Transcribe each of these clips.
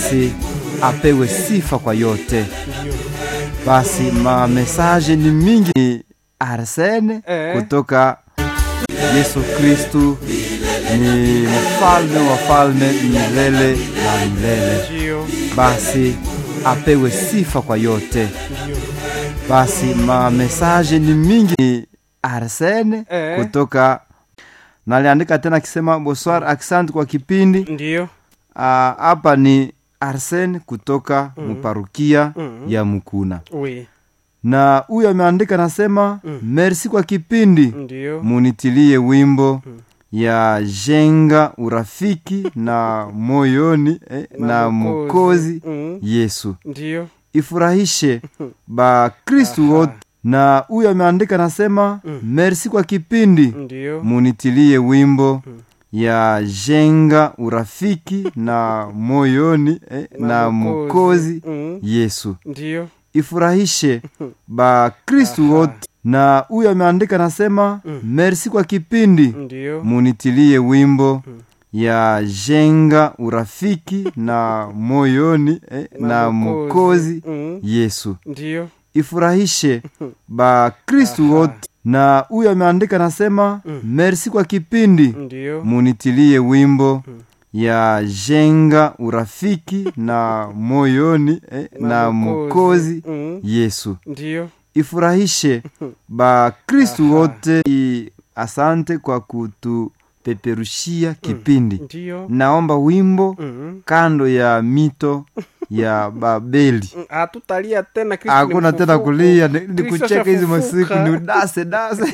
basi apewe sifa kwa yote. Basi mamesaje ni mingi. Ni Arsene Eh. kutoka Yesu Kristu ni mfalme wa falme milele na milele, ndio basi apewe sifa kwa yote. Basi mamesaje ni mingi. Ni Arsene Eh. kutoka naliandika tena akisema bonsoir, asante kwa kipindi. ndio Ah, hapa ni Arsene kutoka muparukia Mm. ya Mukuna, we na huyu ameandika nasema merci kwa kipindi, ndio munitilie wimbo ya jenga urafiki na moyoni eh, na Mwokozi Mm, Yesu ndio ifurahishe bakristu wote. Na huyu ameandika nasema merci kwa kipindi, ndio munitilie wimbo ya jenga urafiki na moyoni eh, na Mwokozi Mm, Yesu ndio ifurahishe bakristu wote. Na huyu ameandika nasema merci kwa kipindi, ndio munitilie wimbo ya jenga urafiki na moyoni eh, na Mwokozi Mm, Yesu ndio ifurahishe bakristu wote. Na huyu ameandika nasema merci kwa kipindi, ndio munitilie wimbo ya jenga urafiki na moyoni eh, na Mwokozi Mm, Yesu ndio ifurahishe bakristu wote. I- Asante kwa kutupeperushia kipindi. ndio Naomba wimbo Mm, kando ya mito ya Babeli. mm, hatutalia tena Kristo ni Hakuna tena mfufuko. kulia, ni- ni Kristo kucheka hizi masiku, ashafufuka. ni udase dase.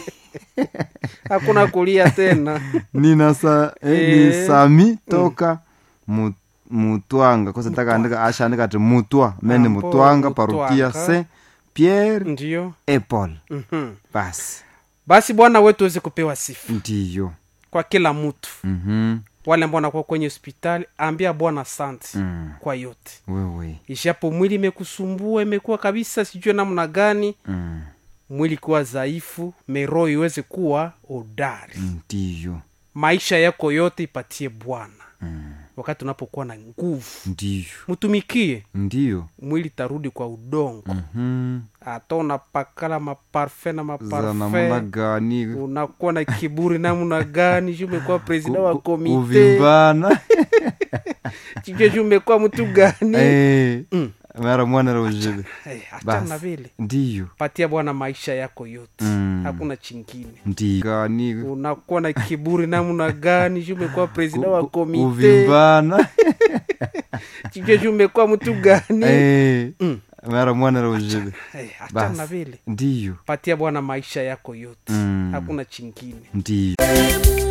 hakuna kulia tena Nina sa, eh, Eh. ni Sami toka mu- Mutwanga kosa taka andika asha andika ati Mutwa mene Ambo, Mutwanga Mutwanga. parukia Saint Pierre ndio et Paul. Mhm. Basi basi bwana wetu aweze kupewa sifa ndiyo. kwa kila mtu Mhm. wale ambao wanakuwa kwenye hospitali ambia bwana asante Mm. kwa yote Wewe. ishapo mwili imekusumbua imekuwa kabisa sijue namna gani Mm. mwili kuwa dhaifu meroho iweze kuwa odari Ndiyo. maisha yako yote ipatie bwana wakati unapokuwa na nguvu Ndiyo. mtumikie Ndiyo. mwili tarudi kwa udongo Mhm. hata unapakala maparfe na Za namna maparfe gani? unakuwa na kiburi namna gani ju umekuwa presida wa Ku- komite Kuvimbana. sijue ju umekuwa mtu gani Eh. Mm. Mara mwana rojibe. hey, achana Basi. na vile Ndiyo. patia bwana maisha yako yote Mm. hakuna chingine Ndiyo. Gani? unakuwa na kiburi namna gani ju umekuwa presida wa Ku- komite Kuvimbana. sijue ju umekuwa mtu gani Eh. Mm. Mara mwana rojibe. hey, achana Basi. na vile Ndiyo. patia bwana maisha yako yote Mm. hakuna chingine Ndiyo.